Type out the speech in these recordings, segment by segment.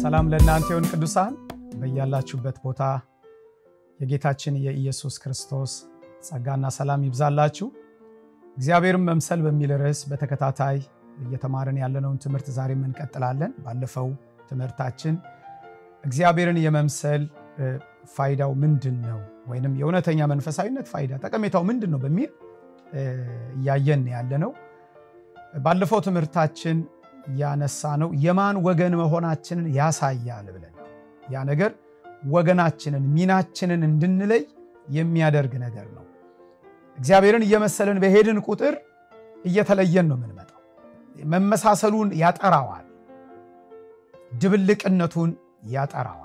ሰላም ለእናንተ ይሁን ቅዱሳን በያላችሁበት ቦታ የጌታችን የኢየሱስ ክርስቶስ ጸጋና ሰላም ይብዛላችሁ። እግዚአብሔርን መምሰል በሚል ርዕስ በተከታታይ እየተማርን ያለነውን ትምህርት ዛሬም እንቀጥላለን። ባለፈው ትምህርታችን እግዚአብሔርን የመምሰል ፋይዳው ምንድን ነው ወይንም የእውነተኛ መንፈሳዊነት ፋይዳ ጠቀሜታው ምንድን ነው በሚል እያየን ያለ ነው። ባለፈው ትምህርታችን ያነሳ ነው የማን ወገን መሆናችንን ያሳያል ብለን ያ ነገር ወገናችንን ሚናችንን እንድንለይ የሚያደርግ ነገር ነው። እግዚአብሔርን እየመሰልን በሄድን ቁጥር እየተለየን ነው የምንመጣው። መመሳሰሉን ያጠራዋል፣ ድብልቅነቱን ያጠራዋል።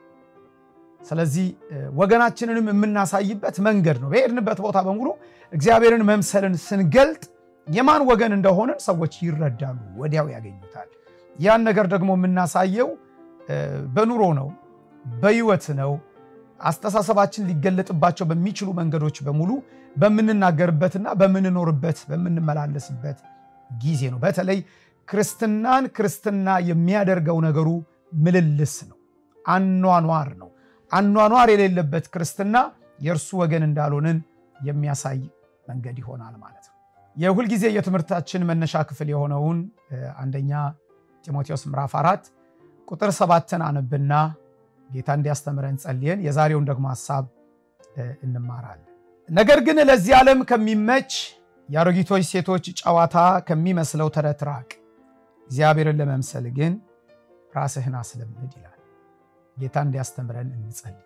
ስለዚህ ወገናችንንም የምናሳይበት መንገድ ነው። በሄድንበት ቦታ በሙሉ እግዚአብሔርን መምሰልን ስንገልጥ የማን ወገን እንደሆንን ሰዎች ይረዳሉ፣ ወዲያው ያገኙታል። ያን ነገር ደግሞ የምናሳየው በኑሮ ነው፣ በህይወት ነው። አስተሳሰባችን ሊገለጥባቸው በሚችሉ መንገዶች በሙሉ በምንናገርበትና በምንኖርበት በምንመላለስበት ጊዜ ነው። በተለይ ክርስትናን ክርስትና የሚያደርገው ነገሩ ምልልስ ነው፣ አኗኗር ነው። አኗኗር የሌለበት ክርስትና የእርሱ ወገን እንዳልሆንን የሚያሳይ መንገድ ይሆናል ማለት ነው። የሁልጊዜ የትምህርታችን መነሻ ክፍል የሆነውን አንደኛ ጢሞቴዎስ ምዕራፍ አራት ቁጥር ሰባትን አነብና ጌታ እንዲያስተምረን ጸልየን የዛሬውን ደግሞ ሀሳብ እንማራለን። ነገር ግን ለዚህ ዓለም ከሚመች የአሮጊቶች ሴቶች ጨዋታ ከሚመስለው ተረት ራቅ፣ እግዚአብሔርን ለመምሰል ግን ራስህን አስለምድ ይላል። ጌታ እንዲያስተምረን እንጸልይ።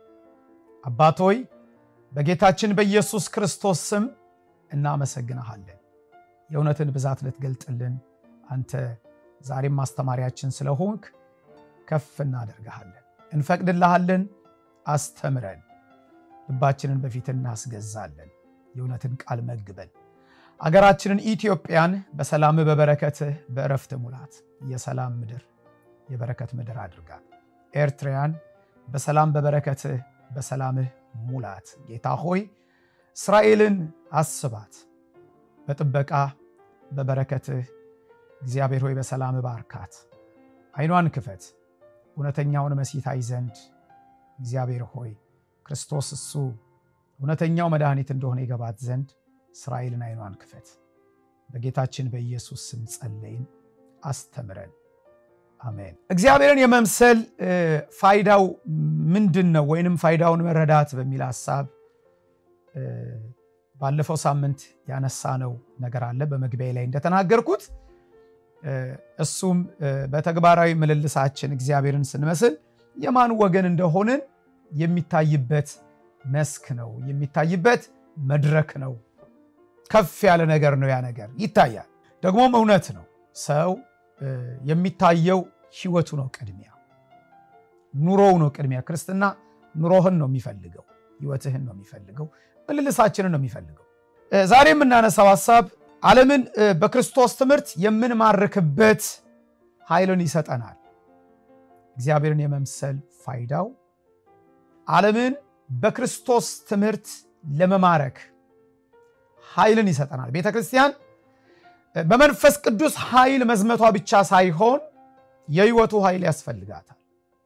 አባቶይ በጌታችን በኢየሱስ ክርስቶስ ስም እናመሰግንሃለን። የእውነትን ብዛት ልትገልጥልን አንተ ዛሬም ማስተማሪያችን ስለሆንክ ከፍ እናደርግሃለን፣ እንፈቅድልሃለን። አስተምረን፣ ልባችንን በፊት እናስገዛለን። የእውነትን ቃል መግበን አገራችንን ኢትዮጵያን በሰላምህ በበረከትህ በእረፍት ሙላት። የሰላም ምድር የበረከት ምድር አድርጋት። ኤርትራያን በሰላም በበረከትህ በሰላምህ ሙላት። ጌታ ሆይ እስራኤልን አስባት፣ በጥበቃ በበረከትህ እግዚአብሔር ሆይ በሰላም ባርካት። ዓይኗን ክፈት፣ እውነተኛውን መሲታይ ዘንድ እግዚአብሔር ሆይ ክርስቶስ እሱ እውነተኛው መድኃኒት እንደሆነ ይገባት ዘንድ እስራኤልን ዓይኗን ክፈት። በጌታችን በኢየሱስ ስም ጸለይን። አስተምረን። አሜን። እግዚአብሔርን የመምሰል ፋይዳው ምንድን ነው? ወይንም ፋይዳውን መረዳት በሚል ሀሳብ ባለፈው ሳምንት ያነሳነው ነገር አለ በመግቢያ ላይ እንደተናገርኩት እሱም በተግባራዊ ምልልሳችን እግዚአብሔርን ስንመስል የማን ወገን እንደሆንን የሚታይበት መስክ ነው፣ የሚታይበት መድረክ ነው። ከፍ ያለ ነገር ነው። ያ ነገር ይታያል፣ ደግሞም እውነት ነው። ሰው የሚታየው ህይወቱ ነው፣ ቅድሚያ ኑሮው ነው። ቅድሚያ ክርስትና ኑሮህን ነው የሚፈልገው፣ ህይወትህን ነው የሚፈልገው፣ ምልልሳችንን ነው የሚፈልገው። ዛሬ የምናነሳው ሀሳብ ዓለምን በክርስቶስ ትምህርት የምንማርክበት ኃይልን ይሰጠናል። እግዚአብሔርን የመምሰል ፋይዳው ዓለምን በክርስቶስ ትምህርት ለመማረክ ኃይልን ይሰጠናል። ቤተ ክርስቲያን በመንፈስ ቅዱስ ኃይል መዝመቷ ብቻ ሳይሆን የህይወቱ ኃይል ያስፈልጋታል።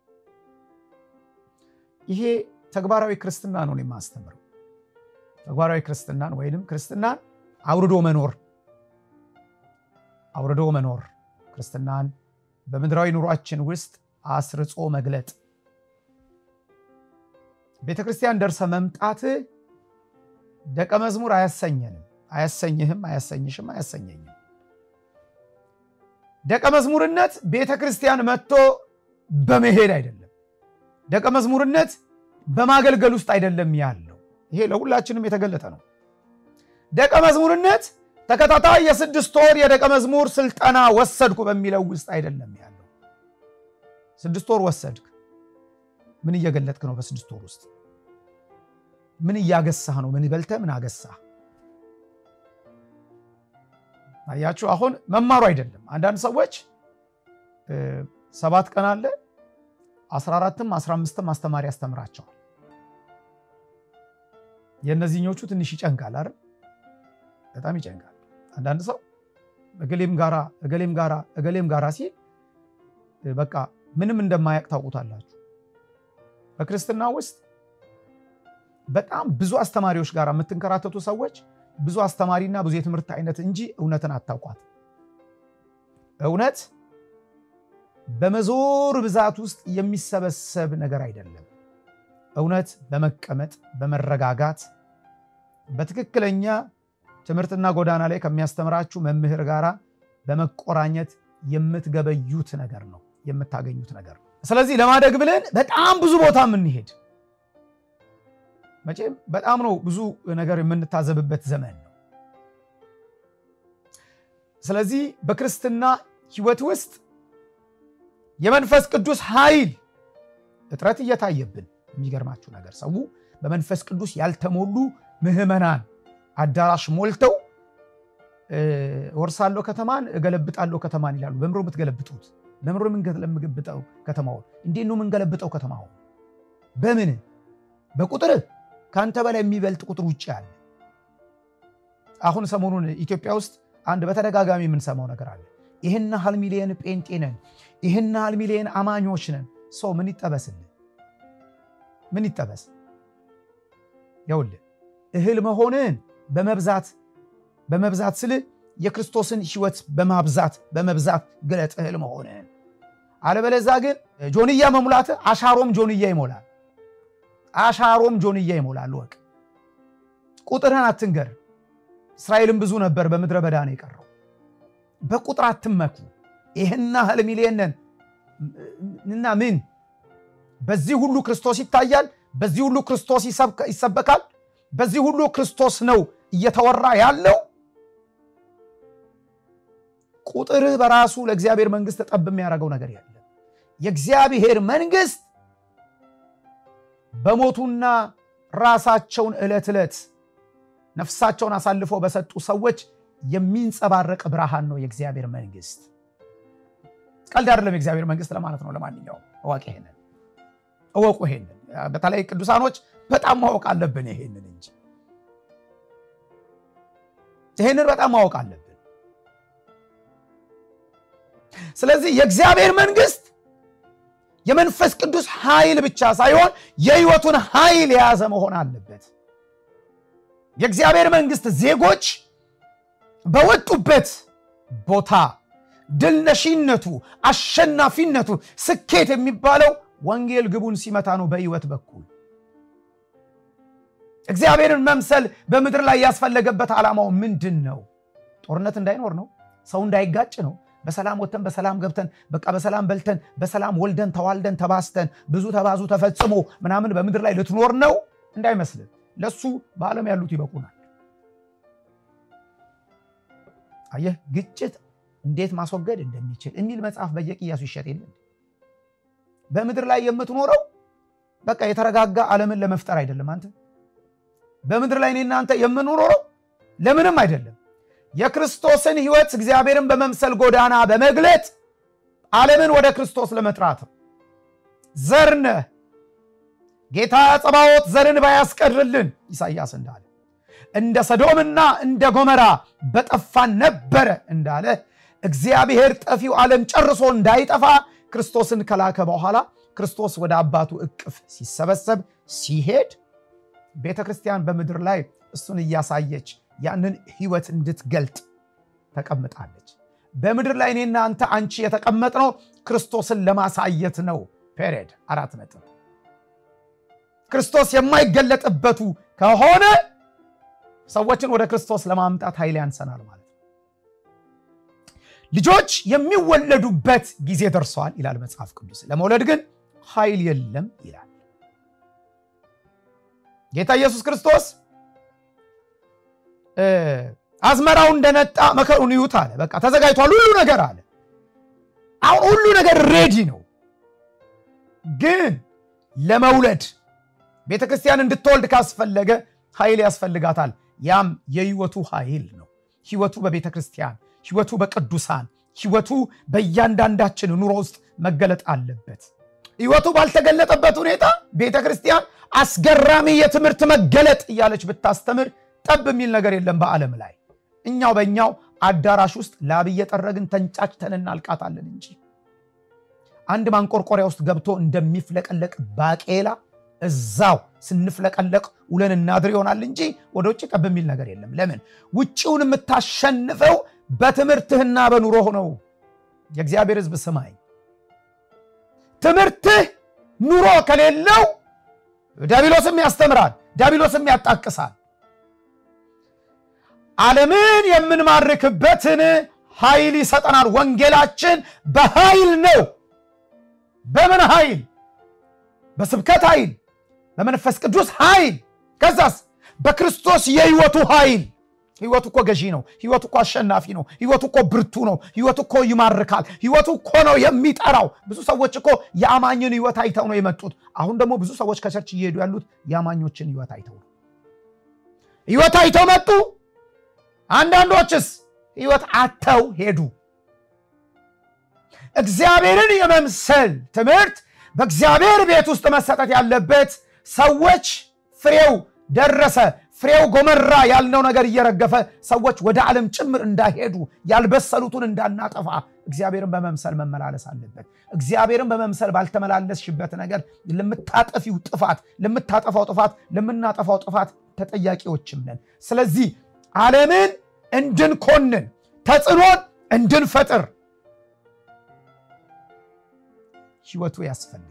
ይሄ ተግባራዊ ክርስትና ነው የማስተምረው። ተግባራዊ ክርስትናን ወይንም ክርስትናን አውርዶ መኖር አውርዶ መኖር ክርስትናን በምድራዊ ኑሯችን ውስጥ አስርጾ መግለጥ። ቤተ ክርስቲያን ደርሰ መምጣት ደቀ መዝሙር አያሰኘንም፣ አያሰኝህም፣ አያሰኝሽም፣ አያሰኘኝም። ደቀ መዝሙርነት ቤተ ክርስቲያን መጥቶ በመሄድ አይደለም። ደቀ መዝሙርነት በማገልገል ውስጥ አይደለም ያለው። ይሄ ለሁላችንም የተገለጠ ነው። ደቀ መዝሙርነት ተከታታይ የስድስት ወር የደቀ መዝሙር ስልጠና ወሰድኩ በሚለው ውስጥ አይደለም ያለው። ስድስት ወር ወሰድክ፣ ምን እየገለጥክ ነው? በስድስት ወር ውስጥ ምን እያገሳህ ነው? ምን በልተህ ምን አገሳህ? አያችሁ፣ አሁን መማሩ አይደለም። አንዳንድ ሰዎች ሰባት ቀን አለ አስራ አራትም አስራ አምስትም አስተማሪ ያስተምራቸዋል። የእነዚህኞቹ ትንሽ ይጨንቃል አይደል? በጣም ይጨንቃል። አንዳንድ ሰው እገሌም ጋራ እገሌም ጋራ እገሌም ጋራ ሲል በቃ ምንም እንደማያውቅ ታውቁታላችሁ። በክርስትና ውስጥ በጣም ብዙ አስተማሪዎች ጋር የምትንከራተቱ ሰዎች ብዙ አስተማሪና ብዙ የትምህርት አይነት እንጂ እውነትን አታውቋት። እውነት በመዞር ብዛት ውስጥ የሚሰበሰብ ነገር አይደለም። እውነት በመቀመጥ በመረጋጋት በትክክለኛ ትምህርትና ጎዳና ላይ ከሚያስተምራችሁ መምህር ጋር በመቆራኘት የምትገበዩት ነገር ነው፣ የምታገኙት ነገር ነው። ስለዚህ ለማደግ ብለን በጣም ብዙ ቦታ የምንሄድ መቼም በጣም ነው ብዙ ነገር የምንታዘብበት ዘመን ነው። ስለዚህ በክርስትና ሕይወት ውስጥ የመንፈስ ቅዱስ ኃይል እጥረት እየታየብን የሚገርማችሁ ነገር ሰው በመንፈስ ቅዱስ ያልተሞሉ ምዕመናን አዳራሽ ሞልተው ወርሳለሁ ከተማን እገለብጣለሁ ከተማን ይላሉ። በምሮ የምትገለብጡት በምሮ የምንገለብጠው ከተማውን እንዴት ነው የምንገለብጠው ከተማውን? በምን በቁጥር ከአንተ በላይ የሚበልጥ ቁጥር ውጭ አለ። አሁን ሰሞኑን ኢትዮጵያ ውስጥ አንድ በተደጋጋሚ የምንሰማው ነገር አለ። ይህን ያህል ሚሊየን ጴንጤ ነን፣ ይህን ያህል ሚሊየን አማኞች ነን። ሰው ምን ይጠበስልን? ምን ይጠበስ? ይኸውልህ እህል መሆንን በመብዛት በመብዛት ስል የክርስቶስን ሕይወት በማብዛት በመብዛት ግለጥ እህል መሆንን። አለበለዛ ግን ጆንያ መሙላት አሻሮም ጆንያ ይሞላል። አሻሮም ጆንያ ይሞላል። ወቅ ቁጥርህን አትንገር። እስራኤልም ብዙ ነበር፣ በምድረ በዳ ነው የቀረው። በቁጥር አትመኩ። ይህና ያህል ሚሊየን ነን እና ምን በዚህ ሁሉ ክርስቶስ ይታያል፣ በዚህ ሁሉ ክርስቶስ ይሰበካል፣ በዚህ ሁሉ ክርስቶስ ነው እየተወራ ያለው። ቁጥርህ በራሱ ለእግዚአብሔር መንግስት ጠብ የሚያደርገው ነገር የለም። የእግዚአብሔር መንግስት በሞቱና ራሳቸውን ዕለት ዕለት ነፍሳቸውን አሳልፈው በሰጡ ሰዎች የሚንጸባረቅ ብርሃን ነው የእግዚአብሔር መንግስት። ቀልድ አይደለም የእግዚአብሔር መንግስት ለማለት ነው። ለማንኛውም እወቅ፣ ይሄንን እወቁ። ይሄንን በተለይ ቅዱሳኖች በጣም ማወቅ አለብን ይሄንን እንጂ ይሄንን በጣም ማወቅ አለብን። ስለዚህ የእግዚአብሔር መንግስት የመንፈስ ቅዱስ ኃይል ብቻ ሳይሆን የህይወቱን ኃይል የያዘ መሆን አለበት። የእግዚአብሔር መንግስት ዜጎች በወጡበት ቦታ ድልነሺነቱ፣ አሸናፊነቱ፣ ስኬት የሚባለው ወንጌል ግቡን ሲመታ ነው። በህይወት በኩል እግዚአብሔርን መምሰል በምድር ላይ ያስፈለገበት ዓላማው ምንድን ነው? ጦርነት እንዳይኖር ነው። ሰው እንዳይጋጭ ነው። በሰላም ወጥተን በሰላም ገብተን በቃ በሰላም በልተን በሰላም ወልደን ተዋልደን ተባስተን ብዙ ተባዙ ተፈጽሞ ምናምን በምድር ላይ ልትኖር ነው እንዳይመስልን። ለሱ በዓለም ያሉት ይበቁናል። አየህ ግጭት እንዴት ማስወገድ እንደሚችል የሚል መጽሐፍ በየቅያሱ ይሸጥ የለን። በምድር ላይ የምትኖረው በቃ የተረጋጋ ዓለምን ለመፍጠር አይደለም። አንተ በምድር ላይ እኔና አንተ የምንኖረው ለምንም አይደለም። የክርስቶስን ህይወት እግዚአብሔርን በመምሰል ጎዳና በመግለጥ ዓለምን ወደ ክርስቶስ ለመጥራት ነው። ዘር ነህ። ጌታ ጸባዖት ዘርን ባያስቀርልን ኢሳይያስ እንዳለ እንደ ሰዶምና እንደ ጎመራ በጠፋን ነበረ እንዳለ እግዚአብሔር ጠፊው ዓለም ጨርሶ እንዳይጠፋ ክርስቶስን ከላከ በኋላ ክርስቶስ ወደ አባቱ እቅፍ ሲሰበሰብ ሲሄድ ቤተ ክርስቲያን በምድር ላይ እሱን እያሳየች ያንን ህይወት እንድትገልጥ ተቀምጣለች። በምድር ላይ እኔና አንተ አንቺ የተቀመጥነው ክርስቶስን ለማሳየት ነው። ፔሬድ አራት ነጥብ። ክርስቶስ የማይገለጥበቱ ከሆነ ሰዎችን ወደ ክርስቶስ ለማምጣት ኃይል ያንሰናል ማለት ነው። ልጆች የሚወለዱበት ጊዜ ደርሰዋል ይላል መጽሐፍ ቅዱስ። ለመውለድ ግን ኃይል የለም ይላል ጌታ ኢየሱስ ክርስቶስ። አዝመራው እንደነጣ መከሩን ይዩት አለ። በቃ ተዘጋጅቷል ሁሉ ነገር አለ። አሁን ሁሉ ነገር ሬዲ ነው። ግን ለመውለድ ቤተ ክርስቲያን እንድትወልድ ካስፈለገ ኃይል ያስፈልጋታል። ያም የህይወቱ ኃይል ነው። ህይወቱ በቤተ ክርስቲያን፣ ህይወቱ በቅዱሳን፣ ህይወቱ በእያንዳንዳችን ኑሮ ውስጥ መገለጥ አለበት። ህይወቱ ባልተገለጠበት ሁኔታ ቤተ ክርስቲያን አስገራሚ የትምህርት መገለጥ እያለች ብታስተምር ጠብ የሚል ነገር የለም በዓለም ላይ። እኛው በእኛው አዳራሽ ውስጥ ላብ እየጠረግን ተንጫጭተን እናልቃታለን እንጂ አንድ ማንቆርቆሪያ ውስጥ ገብቶ እንደሚፍለቀለቅ ባቄላ እዛው ስንፍለቀለቅ ውለን እናድር ይሆናል እንጂ ወደ ውጭ ጠብ የሚል ነገር የለም። ለምን? ውጭውን የምታሸንፈው በትምህርትህና በኑሮህ ነው። የእግዚአብሔር ሕዝብ ስማኝ፣ ትምህርትህ ኑሮ ከሌለው ዲያብሎስም ያስተምራል፣ ዲያብሎስም ያጣቅሳል። ዓለምን የምንማርክበትን ኃይል ይሰጠናል። ወንጌላችን በኃይል ነው። በምን ኃይል? በስብከት ኃይል፣ በመንፈስ ቅዱስ ኃይል፣ ከዛስ በክርስቶስ የህይወቱ ኃይል። ህይወቱ እኮ ገዢ ነው። ህይወቱ እኮ አሸናፊ ነው። ህይወቱ እኮ ብርቱ ነው። ህይወቱ እኮ ይማርካል። ህይወቱ እኮ ነው የሚጠራው። ብዙ ሰዎች እኮ የአማኝን ህይወት አይተው ነው የመጡት። አሁን ደግሞ ብዙ ሰዎች ከቸርች እየሄዱ ያሉት የአማኞችን ህይወት አይተው ነው። ህይወት አይተው መጡ። አንዳንዶችስ ህይወት አተው ሄዱ። እግዚአብሔርን የመምሰል ትምህርት በእግዚአብሔር ቤት ውስጥ መሰጠት ያለበት ሰዎች ፍሬው ደረሰ ፍሬው ጎመራ ያልነው ነገር እየረገፈ ሰዎች ወደ ዓለም ጭምር እንዳይሄዱ ያልበሰሉትን እንዳናጠፋ እግዚአብሔርን በመምሰል መመላለስ አለበት። እግዚአብሔርን በመምሰል ባልተመላለስሽበት ነገር ለምታጠፊው ጥፋት፣ ለምታጠፋው ጥፋት፣ ለምናጠፋው ጥፋት ተጠያቂዎችም ነን። ስለዚህ ዓለምን እንድንኮንን ተጽዕኖን እንድንፈጥር ህይወቱ ያስፈልገናል።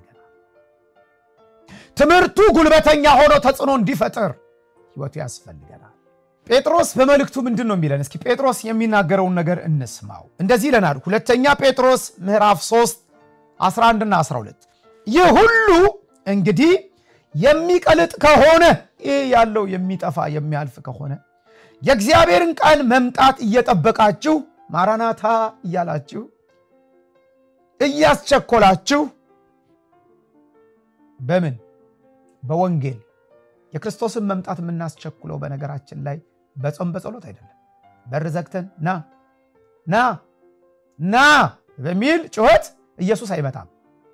ትምህርቱ ጉልበተኛ ሆኖ ተጽዕኖ እንዲፈጥር ህይወቱ ያስፈልገናል። ጴጥሮስ በመልእክቱ ምንድን ነው የሚለን? እስኪ ጴጥሮስ የሚናገረውን ነገር እንስማው። እንደዚህ ይለናል። ሁለተኛ ጴጥሮስ ምዕራፍ 3 11ና 12 ይህ ሁሉ እንግዲህ የሚቀልጥ ከሆነ ይህ ያለው የሚጠፋ የሚያልፍ ከሆነ የእግዚአብሔርን ቃል መምጣት እየጠበቃችሁ ማራናታ እያላችሁ እያስቸኮላችሁ በምን በወንጌል የክርስቶስን መምጣት የምናስቸኩለው በነገራችን ላይ በጾም በጸሎት አይደለም። በር ዘግተን ና ና ና በሚል ጩኸት ኢየሱስ አይመጣም።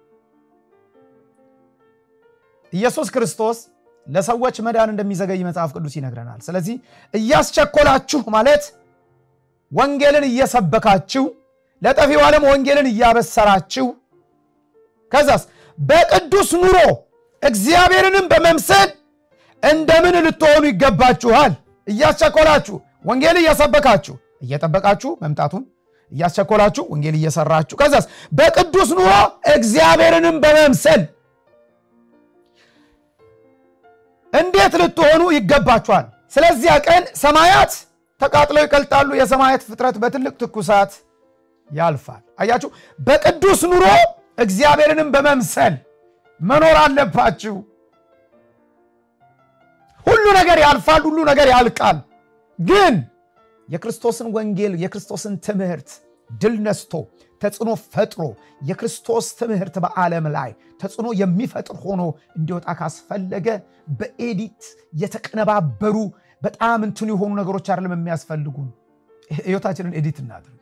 ኢየሱስ ክርስቶስ ለሰዎች መዳን እንደሚዘገይ መጽሐፍ ቅዱስ ይነግረናል። ስለዚህ እያስቸኮላችሁ ማለት ወንጌልን እየሰበካችሁ ለጠፊው ዓለም ወንጌልን እያበሰራችሁ ከዛስ በቅዱስ ኑሮ እግዚአብሔርንም በመምሰል እንደምን ልትሆኑ ይገባችኋል። እያስቸኮላችሁ ወንጌል እየሰበካችሁ እየጠበቃችሁ መምጣቱን እያስቸኮላችሁ ወንጌል እየሰራችሁ ከዛስ በቅዱስ ኑሮ እግዚአብሔርንም በመምሰል እንዴት ልትሆኑ ይገባችኋል። ስለዚያ ቀን ሰማያት ተቃጥለው ይቀልጣሉ፣ የሰማያት ፍጥረት በትልቅ ትኩሳት ያልፋል። አያችሁ፣ በቅዱስ ኑሮ እግዚአብሔርንም በመምሰል መኖር አለባችሁ። ሁሉ ነገር ያልፋል፣ ሁሉ ነገር ያልቃል። ግን የክርስቶስን ወንጌል የክርስቶስን ትምህርት ድል ነስቶ ተጽዕኖ ፈጥሮ የክርስቶስ ትምህርት በዓለም ላይ ተጽዕኖ የሚፈጥር ሆኖ እንዲወጣ ካስፈለገ በኤዲት የተቀነባበሩ በጣም እንትን የሆኑ ነገሮች አይደለም የሚያስፈልጉን። ህይወታችንን ኤዲት እናድርግ፣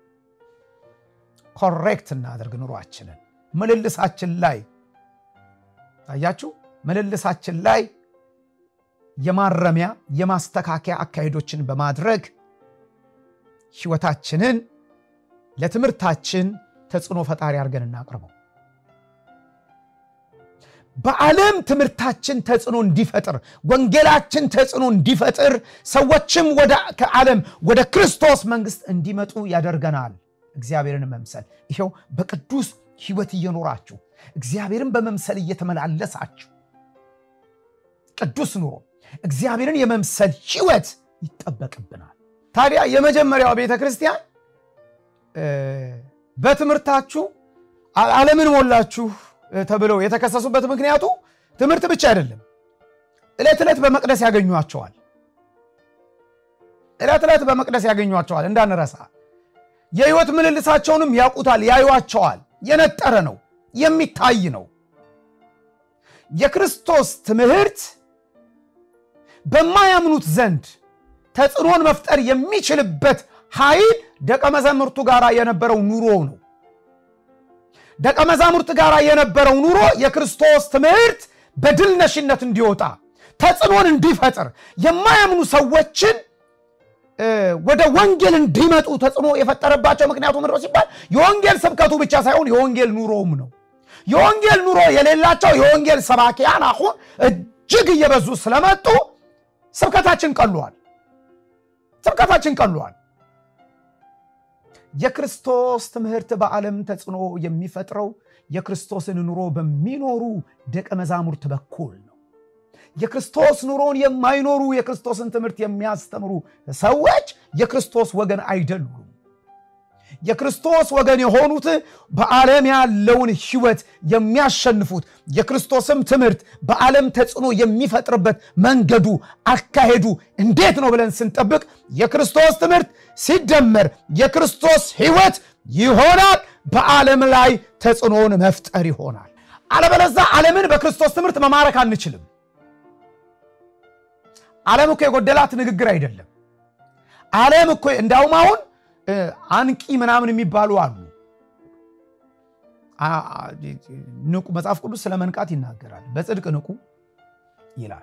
ኮሬክት እናድርግ። ኑሯችንን ምልልሳችን ላይ ታያችሁ፣ ምልልሳችን ላይ የማረሚያ የማስተካከያ አካሄዶችን በማድረግ ህይወታችንን ለትምህርታችን ተጽዕኖ ፈጣሪ አድርገን እናቅርበው። በዓለም ትምህርታችን ተጽዕኖ እንዲፈጥር፣ ወንጌላችን ተጽዕኖ እንዲፈጥር፣ ሰዎችም ከዓለም ወደ ክርስቶስ መንግስት እንዲመጡ ያደርገናል። እግዚአብሔርን መምሰል ይኸው በቅዱስ ህይወት እየኖራችሁ እግዚአብሔርን በመምሰል እየተመላለሳችሁ ቅዱስ ኑሮ እግዚአብሔርን የመምሰል ህይወት ይጠበቅብናል። ታዲያ የመጀመሪያው ቤተ ክርስቲያን በትምህርታችሁ ዓለምን ሞላችሁ ተብለው የተከሰሱበት ምክንያቱ ትምህርት ብቻ አይደለም። ዕለት ዕለት በመቅደስ ያገኟቸዋል። ዕለት ዕለት በመቅደስ ያገኟቸዋል እንዳንረሳ። የህይወት ምልልሳቸውንም ያውቁታል፣ ያዩዋቸዋል። የነጠረ ነው፣ የሚታይ ነው። የክርስቶስ ትምህርት በማያምኑት ዘንድ ተጽዕኖን መፍጠር የሚችልበት ኃይል ደቀ መዛሙርቱ ጋር የነበረው ኑሮ ነው። ደቀ መዛሙርት ጋር የነበረው ኑሮ የክርስቶስ ትምህርት በድል ነሽነት እንዲወጣ ተጽዕኖን እንዲፈጥር የማያምኑ ሰዎችን ወደ ወንጌል እንዲመጡ ተጽዕኖ የፈጠረባቸው ምክንያቱ ምንድን ነው ሲባል የወንጌል ስብከቱ ብቻ ሳይሆን የወንጌል ኑሮውም ነው። የወንጌል ኑሮ የሌላቸው የወንጌል ሰባኪያን አሁን እጅግ እየበዙ ስለመጡ ስብከታችን ቀሏል። ስብከታችን ቀሏል። የክርስቶስ ትምህርት በዓለም ተጽዕኖ የሚፈጥረው የክርስቶስን ኑሮ በሚኖሩ ደቀ መዛሙርት በኩል ነው። የክርስቶስ ኑሮን የማይኖሩ የክርስቶስን ትምህርት የሚያስተምሩ ሰዎች የክርስቶስ ወገን አይደሉም። የክርስቶስ ወገን የሆኑት በዓለም ያለውን ሕይወት የሚያሸንፉት የክርስቶስም ትምህርት በዓለም ተጽዕኖ የሚፈጥርበት መንገዱ፣ አካሄዱ እንዴት ነው ብለን ስንጠብቅ የክርስቶስ ትምህርት ሲደመር የክርስቶስ ሕይወት ይሆናል። በዓለም ላይ ተጽዕኖን መፍጠር ይሆናል። አለበለዛ ዓለምን በክርስቶስ ትምህርት መማረክ አንችልም። ዓለም እኮ የጎደላት ንግግር አይደለም። ዓለም እኮ እንዳውም አሁን አንቂ ምናምን የሚባሉ አሉ። ንቁ መጽሐፍ ቅዱስ ስለ መንቃት ይናገራል። በጽድቅ ንቁ ይላል።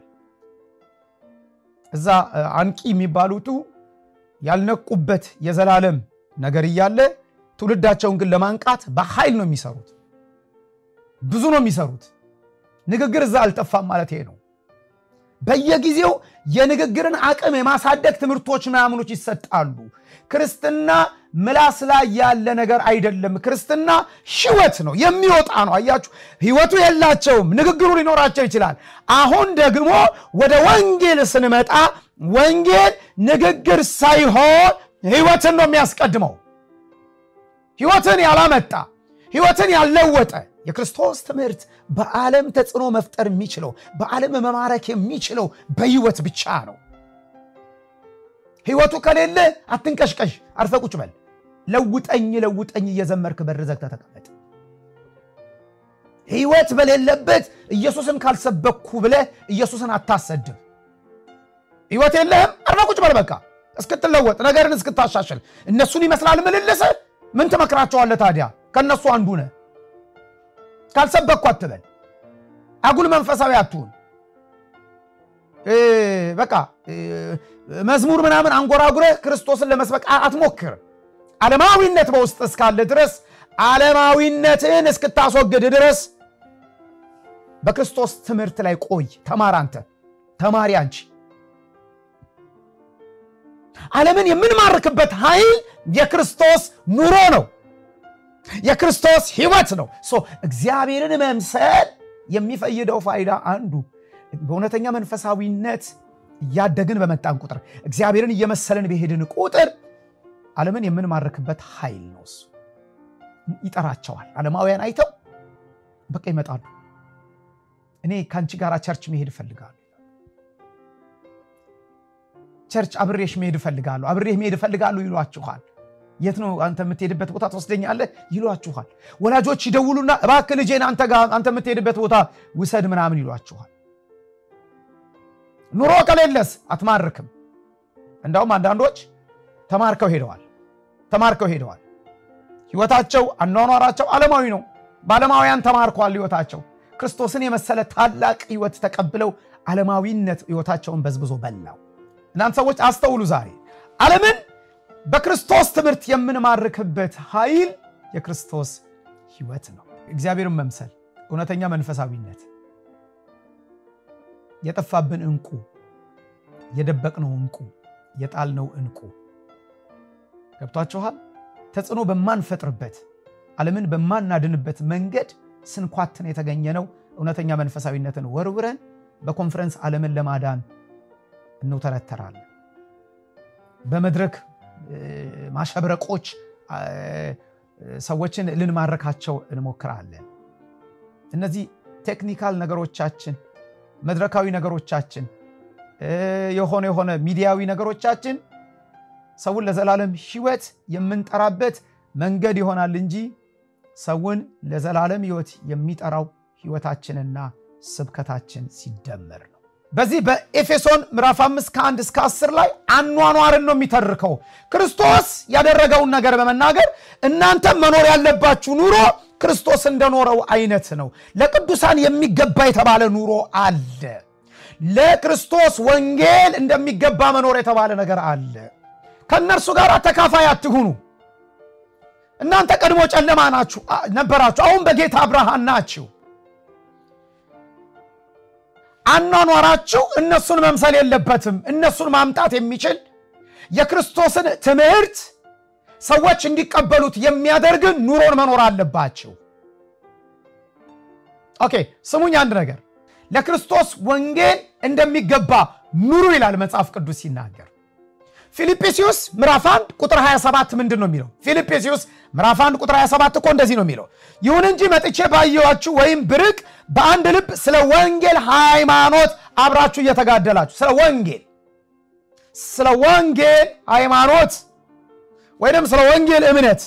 እዛ አንቂ የሚባሉቱ ያልነቁበት የዘላለም ነገር እያለ ትውልዳቸውን ግን ለማንቃት በኃይል ነው የሚሰሩት። ብዙ ነው የሚሰሩት። ንግግር እዛ አልጠፋም ማለት ይሄ ነው። በየጊዜው የንግግርን አቅም የማሳደግ ትምህርቶች ምናምኖች ይሰጣሉ። ክርስትና ምላስ ላይ ያለ ነገር አይደለም። ክርስትና ሕይወት ነው፣ የሚወጣ ነው። አያችሁ፣ ሕይወቱ የላቸውም፣ ንግግሩ ሊኖራቸው ይችላል። አሁን ደግሞ ወደ ወንጌል ስንመጣ ወንጌል ንግግር ሳይሆን ሕይወትን ነው የሚያስቀድመው። ሕይወትን ያላመጣ ሕይወትን ያልለወጠ የክርስቶስ ትምህርት በዓለም ተጽዕኖ መፍጠር የሚችለው በዓለም መማረክ የሚችለው በሕይወት ብቻ ነው። ሕይወቱ ከሌለ አትንቀሽቀሽ፣ አርፈ ቁጭ በል። ለውጠኝ ለውጠኝ እየዘመርክ በር ዘግተህ ተቀመጥ። ሕይወት በሌለበት ኢየሱስን ካልሰበኩ ብለህ ኢየሱስን አታሰድብ። ሕይወት የለህም፣ አርፈ ቁጭ በል በቃ እስክትለወጥ ነገርን እስክታሻሽል። እነሱን ይመስላል ምልልስህ። ምን ትመክራቸዋለህ ታዲያ? ከእነሱ አንዱ ነህ። ካልሰበኩ አትበል። አጉል መንፈሳዊ አትሁን። በቃ መዝሙር ምናምን አንጎራጉረህ ክርስቶስን ለመስበክ አትሞክር። ዓለማዊነት በውስጥ እስካለ ድረስ ዓለማዊነትን እስክታስወግድ ድረስ በክርስቶስ ትምህርት ላይ ቆይ። ተማር፣ አንተ ተማሪ፣ አንቺ። ዓለምን የምንማርክበት ኃይል የክርስቶስ ኑሮ ነው። የክርስቶስ ሕይወት ነው። እግዚአብሔርን መምሰል የሚፈይደው ፋይዳ አንዱ በእውነተኛ መንፈሳዊነት እያደግን በመጣን ቁጥር እግዚአብሔርን እየመሰልን በሄድን ቁጥር ዓለምን የምንማርክበት ኃይል ነው። እሱ ይጠራቸዋል። ዓለማውያን አይተው በቃ ይመጣሉ። እኔ ከአንቺ ጋር ቸርች መሄድ እፈልጋለሁ፣ ቸርች አብሬሽ መሄድ እፈልጋለሁ፣ አብሬህ መሄድ እፈልጋለሁ ይሏችኋል። የት ነው አንተ የምትሄድበት ቦታ ትወስደኛለህ? ይሏችኋል። ወላጆች ይደውሉና እባክህ ልጄን አንተ የምትሄድበት ቦታ ውሰድ ምናምን ይሏችኋል። ኑሮ ከሌለስ አትማርክም። እንዳውም አንዳንዶች ተማርከው ሄደዋል ተማርከው ሄደዋል። ሕይወታቸው አኗኗራቸው ዓለማዊ ነው። በዓለማውያን ተማርከዋል ሕይወታቸው። ክርስቶስን የመሰለ ታላቅ ሕይወት ተቀብለው ዓለማዊነት ሕይወታቸውን በዝብዞ በላው። እናንተ ሰዎች አስተውሉ። ዛሬ ዓለምን በክርስቶስ ትምህርት የምንማርክበት ኃይል የክርስቶስ ሕይወት ነው። እግዚአብሔርን መምሰል፣ እውነተኛ መንፈሳዊነት፣ የጠፋብን ዕንቁ፣ የደበቅነው ዕንቁ፣ የጣልነው ዕንቁ ገብቷችኋል። ተጽዕኖ በማንፈጥርበት ዓለምን በማናድንበት መንገድ ስንኳትን የተገኘነው እውነተኛ መንፈሳዊነትን ወርውረን በኮንፈረንስ ዓለምን ለማዳን እንውተረተራለን። በመድረክ ማሸብረቆች ሰዎችን ልንማረካቸው እንሞክራለን። እነዚህ ቴክኒካል ነገሮቻችን፣ መድረካዊ ነገሮቻችን፣ የሆነ የሆነ ሚዲያዊ ነገሮቻችን ሰውን ለዘላለም ሕይወት የምንጠራበት መንገድ ይሆናል እንጂ ሰውን ለዘላለም ሕይወት የሚጠራው ሕይወታችንና ስብከታችን ሲደመር ነው። በዚህ በኤፌሶን ምዕራፍ 5 ከ1 እስከ 10 ላይ አኗኗርን ነው የሚተርከው። ክርስቶስ ያደረገውን ነገር በመናገር እናንተም መኖር ያለባችሁ ኑሮ ክርስቶስ እንደኖረው አይነት ነው። ለቅዱሳን የሚገባ የተባለ ኑሮ አለ። ለክርስቶስ ወንጌል እንደሚገባ መኖር የተባለ ነገር አለ። ከእነርሱ ጋር ተካፋይ አትሁኑ። እናንተ ቀድሞ ጨለማ ናችሁ ነበራችሁ፣ አሁን በጌታ ብርሃን ናችሁ። አኗኗራችሁ እነሱን መምሰል የለበትም። እነሱን ማምጣት የሚችል የክርስቶስን ትምህርት ሰዎች እንዲቀበሉት የሚያደርግ ኑሮን መኖር አለባቸው። ኦኬ ስሙኝ፣ አንድ ነገር ለክርስቶስ ወንጌል እንደሚገባ ኑሩ ይላል መጽሐፍ ቅዱስ ሲናገር። ፊልጵስዩስ ምዕራፍ 1 ቁጥር 27 ምንድን ነው የሚለው? ፊልጵስዩስ ምዕራፍ 1 ቁጥር 27 እኮ እንደዚህ ነው የሚለው፣ ይሁን እንጂ መጥቼ ባየኋችሁ ወይም ብርቅ በአንድ ልብ ስለ ወንጌል ሃይማኖት አብራችሁ እየተጋደላችሁ ስለ ወንጌል ስለ ወንጌል ሃይማኖት ወይም ስለ ወንጌል እምነት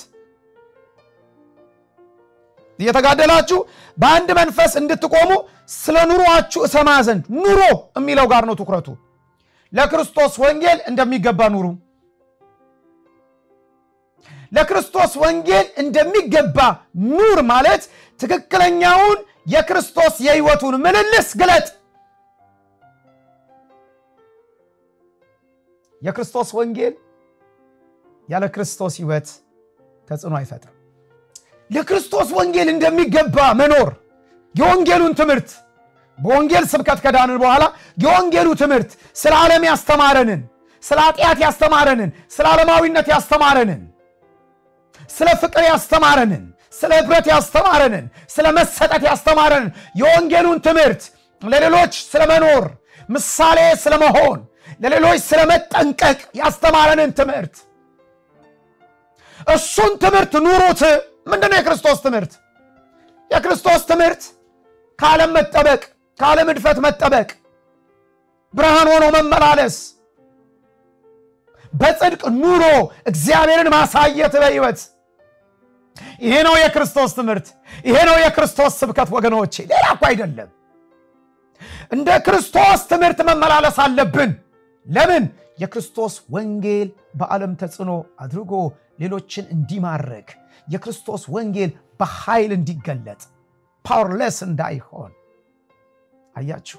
እየተጋደላችሁ በአንድ መንፈስ እንድትቆሙ ስለ ኑሯችሁ እሰማ ዘንድ ኑሮ የሚለው ጋር ነው ትኩረቱ። ለክርስቶስ ወንጌል እንደሚገባ ኑሩ። ለክርስቶስ ወንጌል እንደሚገባ ኑር ማለት ትክክለኛውን የክርስቶስ የሕይወቱን ምልልስ ግለጥ። የክርስቶስ ወንጌል ያለ ክርስቶስ ሕይወት ተጽዕኖ አይፈጥርም። ለክርስቶስ ወንጌል እንደሚገባ መኖር የወንጌሉን ትምህርት በወንጌል ስብከት ከዳንን በኋላ የወንጌሉ ትምህርት ስለ ዓለም ያስተማረንን፣ ስለ ኃጢአት ያስተማረንን፣ ስለ ዓለማዊነት ያስተማረንን፣ ስለ ፍቅር ያስተማረንን፣ ስለ ኅብረት ያስተማረንን፣ ስለ መሰጠት ያስተማረንን የወንጌሉን ትምህርት ለሌሎች ስለ መኖር ምሳሌ ስለ መሆን ለሌሎች ስለ መጠንቀቅ ያስተማረንን ትምህርት እሱን ትምህርት ኑሩት። ምንድነው የክርስቶስ ትምህርት? የክርስቶስ ትምህርት ከዓለም መጠበቅ፣ ከዓለም እድፈት መጠበቅ፣ ብርሃን ሆኖ መመላለስ፣ በጽድቅ ኑሮ እግዚአብሔርን ማሳየት በሕይወት ይሄ ነው የክርስቶስ ትምህርት። ይሄ ነው የክርስቶስ ስብከት ወገኖቼ፣ ሌላ እኮ አይደለም። እንደ ክርስቶስ ትምህርት መመላለስ አለብን። ለምን? የክርስቶስ ወንጌል በዓለም ተጽዕኖ አድርጎ ሌሎችን እንዲማርክ የክርስቶስ ወንጌል በኃይል እንዲገለጥ ፓወርለስ እንዳይሆን አያችሁ።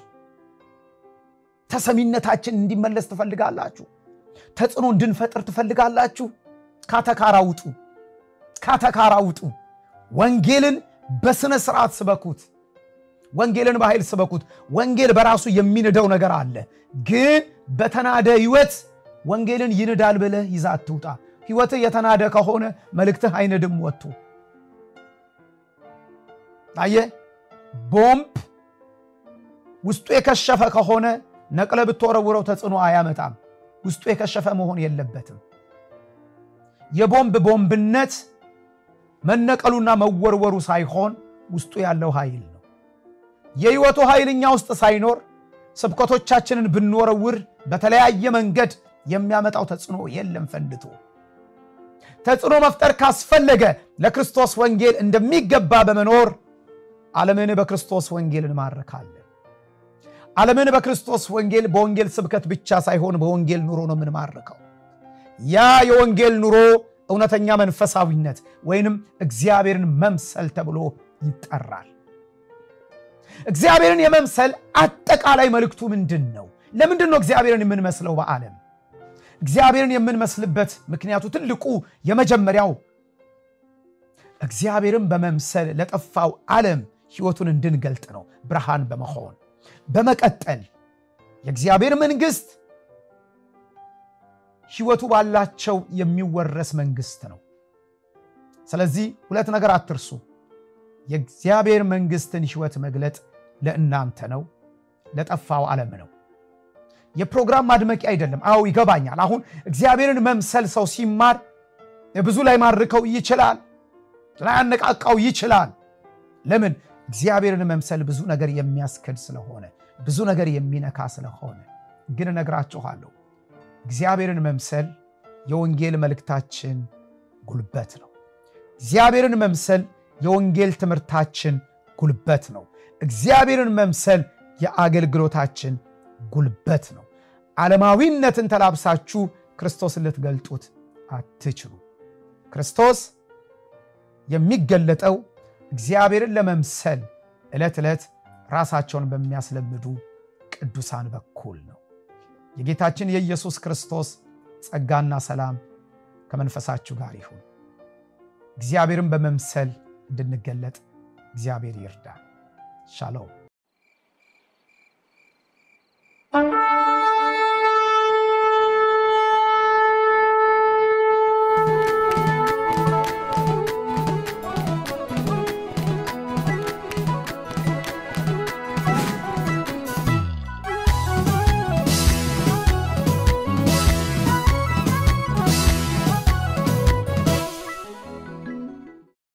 ተሰሚነታችን እንዲመለስ ትፈልጋላችሁ? ተጽዕኖ እንድንፈጥር ትፈልጋላችሁ? ካተካራ ውጡ፣ ካተካራ ውጡ። ወንጌልን በሥነ ሥርዓት ስበኩት። ወንጌልን በኃይል ስበኩት። ወንጌል በራሱ የሚንደው ነገር አለ፣ ግን በተናደ ሕይወት ወንጌልን ይንዳል ብለህ ይዛ አትውጣ። ሕይወትህ የተናደ ከሆነ መልእክትህ አይንድም ወጥቶ አየ ቦምብ ውስጡ የከሸፈ ከሆነ ነቅለ ብትወረውረው ተጽዕኖ አያመጣም። ውስጡ የከሸፈ መሆን የለበትም። የቦምብ ቦምብነት መነቀሉና መወርወሩ ሳይሆን ውስጡ ያለው ኃይል ነው። የሕይወቱ ኃይል እኛ ውስጥ ሳይኖር ስብከቶቻችንን ብንወረውር በተለያየ መንገድ የሚያመጣው ተጽዕኖ የለም ፈንድቶ ተጽዕኖ መፍጠር ካስፈለገ ለክርስቶስ ወንጌል እንደሚገባ በመኖር ዓለምን በክርስቶስ ወንጌል እንማርካለን። ዓለምን በክርስቶስ ወንጌል በወንጌል ስብከት ብቻ ሳይሆን በወንጌል ኑሮ ነው የምንማርከው። ያ የወንጌል ኑሮ እውነተኛ መንፈሳዊነት ወይንም እግዚአብሔርን መምሰል ተብሎ ይጠራል። እግዚአብሔርን የመምሰል አጠቃላይ መልእክቱ ምንድን ነው? ለምንድን ነው እግዚአብሔርን የምንመስለው በዓለም? እግዚአብሔርን የምንመስልበት ምክንያቱ ትልቁ የመጀመሪያው እግዚአብሔርን በመምሰል ለጠፋው ዓለም ሕይወቱን እንድንገልጥ ነው፣ ብርሃን በመሆን በመቀጠል የእግዚአብሔር መንግሥት ሕይወቱ ባላቸው የሚወረስ መንግሥት ነው። ስለዚህ ሁለት ነገር አትርሱ። የእግዚአብሔር መንግሥትን ሕይወት መግለጥ ለእናንተ ነው፣ ለጠፋው ዓለም ነው። የፕሮግራም ማድመቂያ አይደለም። አዎ ይገባኛል። አሁን እግዚአብሔርን መምሰል ሰው ሲማር ብዙ ላይ ማርከው ይችላል፣ ላያነቃቃው ይችላል። ለምን? እግዚአብሔርን መምሰል ብዙ ነገር የሚያስክድ ስለሆነ፣ ብዙ ነገር የሚነካ ስለሆነ። ግን እነግራችኋለሁ እግዚአብሔርን መምሰል የወንጌል መልእክታችን ጉልበት ነው። እግዚአብሔርን መምሰል የወንጌል ትምህርታችን ጉልበት ነው። እግዚአብሔርን መምሰል የአገልግሎታችን ጉልበት ነው። ዓለማዊነትን ተላብሳችሁ ክርስቶስን ልትገልጡት አትችሉ። ክርስቶስ የሚገለጠው እግዚአብሔርን ለመምሰል ዕለት ዕለት ራሳቸውን በሚያስለምዱ ቅዱሳን በኩል ነው። የጌታችን የኢየሱስ ክርስቶስ ጸጋና ሰላም ከመንፈሳችሁ ጋር ይሁን። እግዚአብሔርን በመምሰል እንድንገለጥ እግዚአብሔር ይርዳል። ሻሎም